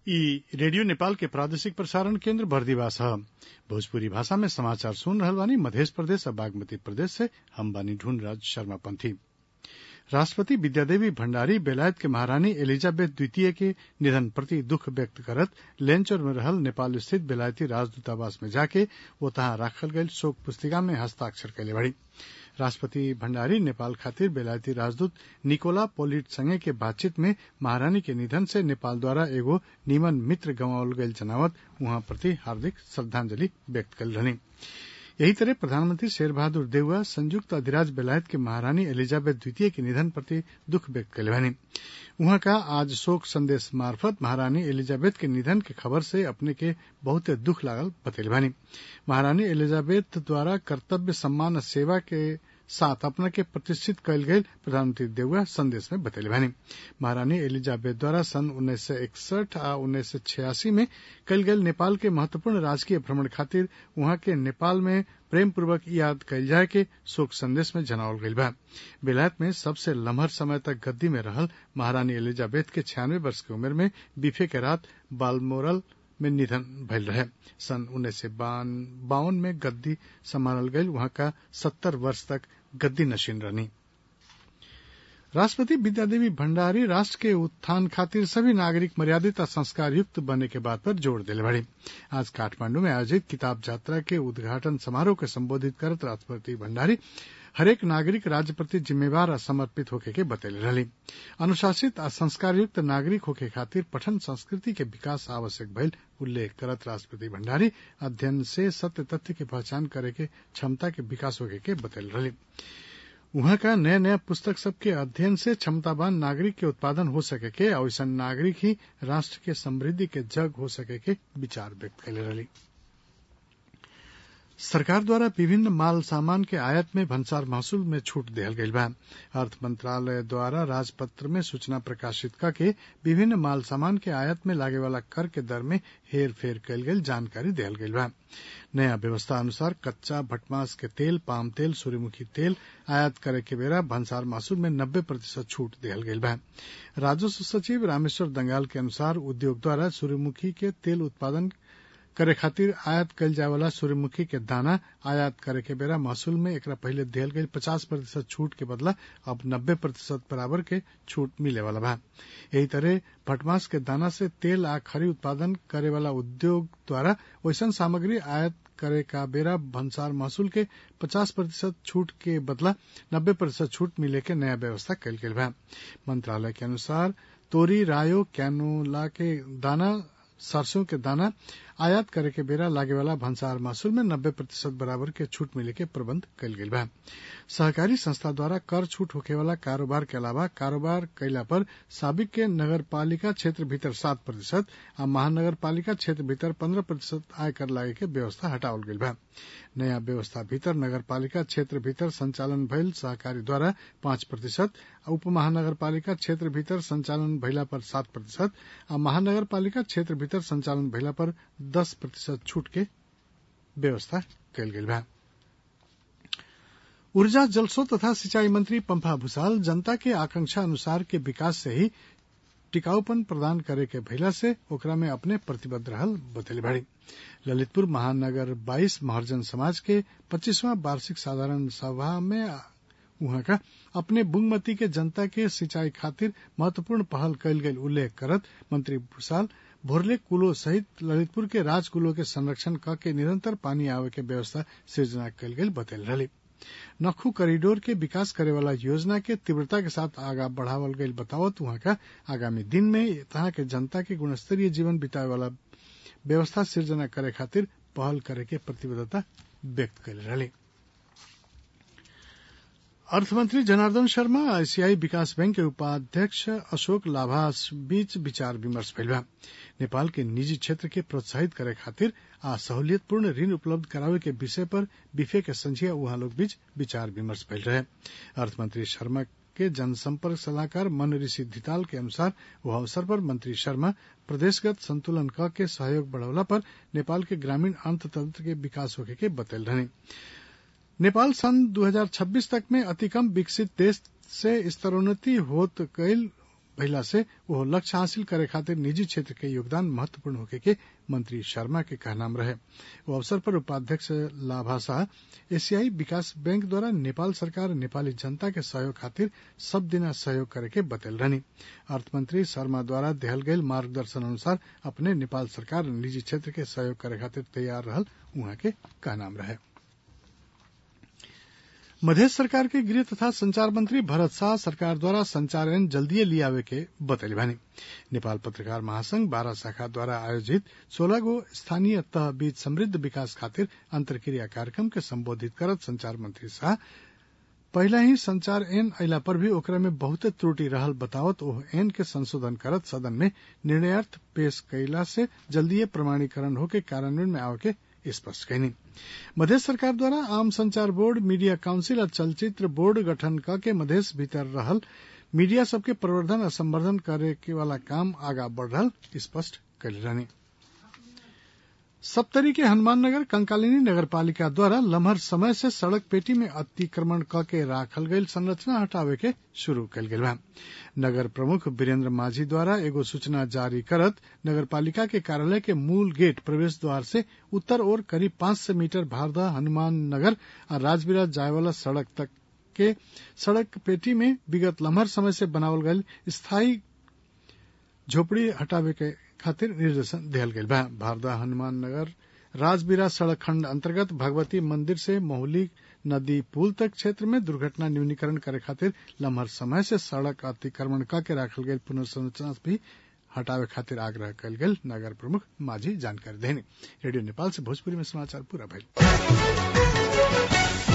इ रेडियो नेपाल के प्रादेशिक प्रसारण केन्द्र बर्दिवास ह भोजपुरी भाषा में समाचार सुन रहल बानी मधेश प्रदेश आ बागमती प्रदेश से हम बानी ढूंढराज शर्मा पंथी राष्ट्रपति विद्यादेवी भण्डारी बेलायत के महारानी एलिजाबेथ द्वितीय के निधन प्रति दुख व्यक्त करत लेन्चौर में रहल नेपाल स्थित बेलायती राजदूतावास में जाके ओतहा राखल गईल शोक पुस्तिका में हस्ताक्षर कइले बाड़ी राष्ट्रपति भण्डारी नेपाल खातिर बेलायती राजदूत निकोला पोलिट संगे के बातचीत में महारानी के निधन से नेपाल द्वारा एगो निमन मित्र गंवावल गईल जनावत उहाँ प्रति हार्दिक श्रद्धांजलि व्यक्त कइल रहनी यही तरह प्रधानमंत्री शेर बहादुर देउवा संयुक्त अधिराज बेलायत के महारानी एलिजाबेथ द्वितीय के निधन प्रति दुख व्यक्त कइले बानी उहाँ का आज शोक संदेश मार्फत महारानी एलिजाबेथ के निधन के खबर से अपने के बहुते दुख लागल बतैले बानी महारानी एलिजाबेथ द्वारा कर्तव्य सम्मान सेवा के साथ अपना के प्रतिष्ठित कयल गयल प्रधानमंत्री देउवा संदेश में बतैले बानी महारानी एलिजाबेथ द्वारा सन उन्नीस सय इकसठ आ उन्नीस सय छियासी में कयल गयल नेपाल के महत्वपूर्ण राजकीय भ्रमण खातिर उहाँ के नेपाल में प्रेम पूर्वक याद कयल जाय के शोक संदेश में जनावल गईल बा बेलायत में सबसे लम्हर समय तक गद्दी में रहल महारानी एलिजाबेथ के छियानवे वर्ष की उम्र में बीफे के रात बालमोरल में निधन भइल रहे सन उन्नीस सय बावन में गद्दी संभालल गईल वहां का सत्तर वर्ष तक गद्दी नशीन रहनी राष्ट्रपति विद्यादेवी भण्डारी राष्ट्र के उत्थान खातिर सभी नागरिक मर्यादित आ संस्कार युक्त बने के बात पर जोर दिले बड़ी आज काठमांडू में आयोजित किताब यात्रा के उद्घाटन समारोह के संबोधित करत राष्ट्रपति भण्डारी हरेक नागरिक राज्य प्रति जिम्मेवार आ समर्पित होके के बतैले रहली अनुशासित आ संस्कार युक्त नागरिक होके खातिर पठन संस्कृति के विकास आवश्यक भइल उल्लेख करत राष्ट्रपति भण्डारी अध्ययन से सत्य तथ्य के पहचान करे के क्षमता के विकास होके के बतैले रहली उहाँ का नया नया पुस्तक सबके अध्ययन से क्षमतावान नागरिक के उत्पादन हो सके के ऐसा नागरिक ही राष्ट्र के समृद्धि के जग हो सके के विचार व्यक्त कैले रहली सरकार द्वारा विभिन्न माल सामान के आयात में भन्सार महसूल में छूट दिहल गईल बा अर्थ मंत्रालय द्वारा राजपत्र में सूचना प्रकाशित करके विभिन्न माल सामान के आयात में लागे वाला कर के दर में हेर फेर कयल गेल जानकारी दिहल गईल बा नया व्यवस्था अनुसार कच्चा भटमास के तेल पाम तेल सूर्यमुखी तेल आयात करे के बेरा भन्सार महसूल में नब्बे प्रतिशत छूट दिहल गईल बा राजस्व सचिव रामेश्वर दंगाल के अनुसार उद्योग द्वारा सूर्यमुखी के तेल उत्पादन करे खातिर आयात कयल जाय वाला सूर्यमुखी के दाना आयात करे के बेरा महसूल में एकरा पहले दिहल गई पचास प्रतिशत छूट के बदला अब नब्बे प्रतिशत बराबर के छूट मिले वाला बा यही तरह भटमास के दाना से तेल आ खरी उत्पादन करे वाला उद्योग द्वारा वैसन सामग्री आयात करे का बेरा भंसार महसूल के 50 प्रतिशत छूट के बदला 90 प्रतिशत छूट मिले के नया व्यवस्था कल गेल बा मंत्रालय के अनुसार तोरी रायो कैनोला के दाना सरसों के दाना आयात करे के बेरा लागे वाला भंसार महसूल में नब्बे प्रतिशत बराबर के छूट मिले के प्रबंध कल गेल बा सहकारी संस्था द्वारा कर छूट होखे वाला कारोबार के अलावा कारोबार कैला पर साबिक के नगर पालिका क्षेत्र भीतर सात प्रतिशत आ महानगर पालिका क्षेत्र भीतर पंद्रह प्रतिशत आय कर लागे के व्यवस्था हटावल गेल बा नया व्यवस्था भीतर नगर पालिका क्षेत्र भीतर संचालन भइल सहकारी द्वारा पांच प्रतिशत उप महानगर पालिका क्षेत्र भीतर संचालन भइला पर सात प्रतिशत आ महानगर पालिका क्षेत्र भीतर संचालन भइला पर दस प्रतिशत छूट के व्यवस्था कयल गेल बा ऊर्जा जलस्रोत तथा सिंचाई मंत्री पंफा भूसाल जनता के आकांक्षा अनुसार के विकास से ही टिकाऊपन प्रदान करे के भइला से ओकरा में अपने प्रतिबद्ध रहल बतैले बाड़ी ललितपुर महानगर बाईस महर्जन समाज के पच्चीसवां वार्षिक साधारण सभा में उहाँ का अपने बुंगमती के जनता के सिंचाई खातिर महत्वपूर्ण पहल कयल गेल उल्लेख करत मंत्री भूसाल भोरले कुलो सहित ललितपुर के राज कुलो के संरक्षण क के निरंतर पानी आवे के व्यवस्था सृजना कयल गेल बतैल रही नखू कॉरिडोर के विकास करे वाला योजना के तीव्रता के साथ आगा बढ़ावल गईल बतावत वहां का आगामी दिन में तहा के जनता के गुणस्तरीय जीवन बितावे वाला व्यवस्था सृजना करे खातिर पहल करे के प्रतिबद्धता व्यक्त कर रही अर्थमंत्री जनार्दन शर्मा आईसीआई विकास बैंक के उपाध्यक्ष अशोक लाभास बीच विचार विमर्श भइल बा नेपाल के निजी क्षेत्र के प्रोत्साहित करे खातिर आ सहूलियतपूर्ण ऋण उपलब्ध करावे के विषय पर बिफे के संझिया उहाँ लोग बीच विचार विमर्श भइल रहे अर्थमंत्री शर्मा के जनसंपर्क सलाहकार मन ऋषि धिताल के अनुसार वह अवसर पर मंत्री शर्मा प्रदेशगत संतुलन क के सहयोग बढ़ौला पर नेपाल के ग्रामीण अर्थतंत्र के विकास होके के बतैल रहे नेपाल सन 2026 तक में अति कम विकसित देश से स्तरोन्नति होत गईल भइला से वो लक्ष्य हासिल करे खातिर निजी क्षेत्र के योगदान महत्वपूर्ण होके के मंत्री शर्मा के कहनाम रहे वो अवसर पर उपाध्यक्ष लाभा शाह एशियाई विकास बैंक द्वारा नेपाल सरकार नेपाली जनता के सहयोग खातिर सब दिना सहयोग करे के बतल रहनी अर्थमंत्री शर्मा द्वारा देहल गयल मार्गदर्शन अनुसार अपने नेपाल सरकार निजी क्षेत्र के सहयोग करे खातिर तैयार रहल उहाँ के कहनाम रहे मधेश सरकार के गृह तथा संचार मंत्री भरत शाह सरकार द्वारा संचार ऐन जल्दीए लियावे के बतैली बानी नेपाल पत्रकार महासंघ बारह शाखा द्वारा आयोजित सोलह गो स्थानीय तह बीच समृद्ध विकास खातिर अंतर्क्रिया कार्यक्रम के संबोधित करत संचार मंत्री शाह पहला ही संचार एन अला पर भी ओकरा में बहुते त्रुटि रहल बतावत ओह एन के संशोधन करत सदन में निर्णयार्थ पेश कैला से जल्दीए प्रमाणीकरण होके कार्यान्वयन में आवे के स्पष्ट कैनी मधेश सरकार द्वारा आम संचार बोर्ड मीडिया काउंसिल और चलचित्र बोर्ड गठन क के मधेश भीतर रहल मीडिया सबके प्रवर्धन और संवर्धन करे के वाला काम आगा बढ़ रहल स्पष्ट कैले रहनी सप्तरी के हनुमान नगर कंकालिनी नगर पालिका द्वारा लम्हर समय से सड़क पेटी में अतिक्रमण क के राखल गयल संरचना हटावे के शुरू कल गेल बा नगर प्रमुख वीरेंद्र माझी द्वारा एगो सूचना जारी करत नगर पालिका के कार्यालय के मूल गेट प्रवेश द्वार से उत्तर ओर करीब पांच सौ मीटर भारदा हनुमान नगर और राजबिराज जाय वाला सड़क तक के सड़क पेटी में विगत लम्हर समय से बनावल गयल स्थायी झोपड़ी हटावे के खातिर निर्देशन दिहल गयल बा भारदा हनुमान नगर राजबिरा सड़क खंड अंतर्गत भगवती मंदिर से मोहली नदी पुल तक क्षेत्र में दुर्घटना न्यूनीकरण करे खातिर लम्हर समय से सड़क अतिक्रमण क के राखल गयल पुनर्संरचना भी हटावे खातिर आग्रह कल गेल नगर प्रमुख माझी जानकारी देनी रेडियो नेपाल से भोजपुरी में समाचार पूरा भइल